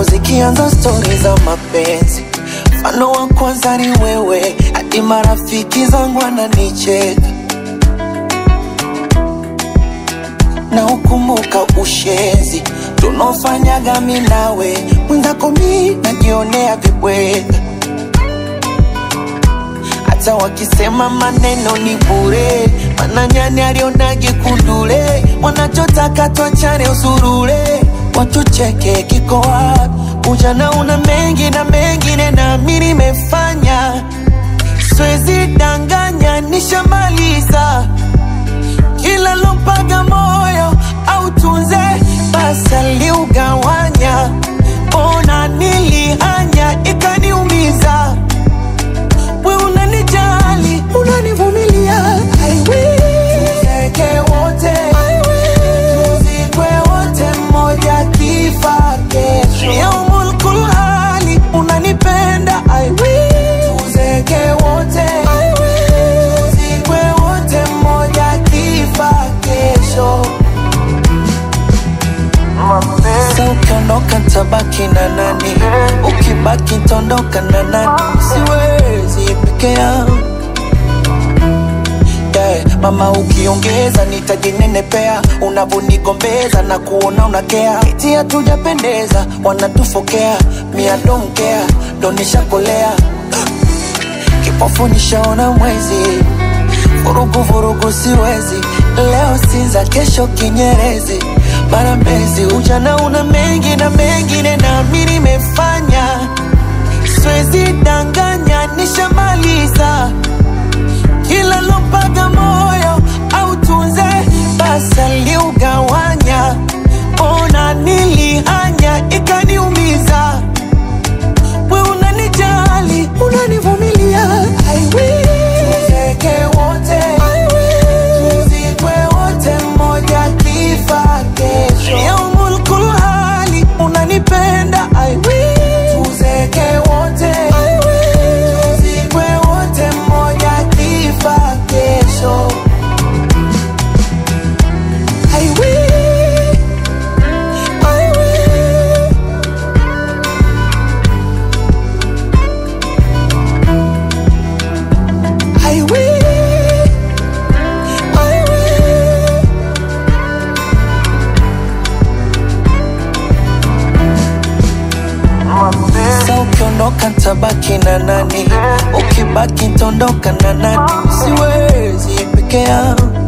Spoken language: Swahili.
zikianza stori za mapenzi, mfano wa kwanza ni wewe, hadi marafiki zangu wananicheka na ukumbuka ushenzi tunaofanyaga mi nawe, mwenzako mi najionea vibweka, hata wakisema maneno ni bure, mana nyani alionage kundule, wanachotaka twachane usurule, watucheke kiko wapi? Ujana una mengi na mengine na mi nimefanya, siwezi danganya, nishamaliza kila lompaga moyo au tunze basi aliugawanya, ona nilihanya ikaniumiza. We unanijali, unanivumilia, I will. Tuzeke wote, I will. Tuzikwe wote, mmoja kifa kesho. Yaumul kulhali, unanipenda, I will. Tuzeke wote, I will. Tuzikwe wote, mmoja kifa kesho. Sasa ukiondoka tabaki na nani? Ukibaki tondoka na nani? Siwezi peke yangu yeah. Mama ukiongeza nitajinenepea, unavonigombeza na kuona unakea, eti hatujapendeza, wanatufokea, mia domkea, ndo nishakolea kipofu nishaona mwezi, vurugu vurugu siwezi, leo Sinza, kesho Kinyerezi, mara Mbezi. Ujana una mengi na mengine, na mi nimefanya, siwezi danganya, nishamaliza kila lompaga moyo au tunze basi aliugawanya, ona nilihanya ikaniumiza we unanijali, unanivumilia, I will. Tuzeke wote, I will. Tuzikwe wote, mmoja kifa kesho. Yaumul kulhali, unanipenda, I will. Tuzeke wote, I will. Tuzikwe wote, mmoja kifa kesho. I will. I will. I will, I will. Sasa ukiondoka tabaki na nani? Ukibaki tondoka na nani? Siwezi peke yangu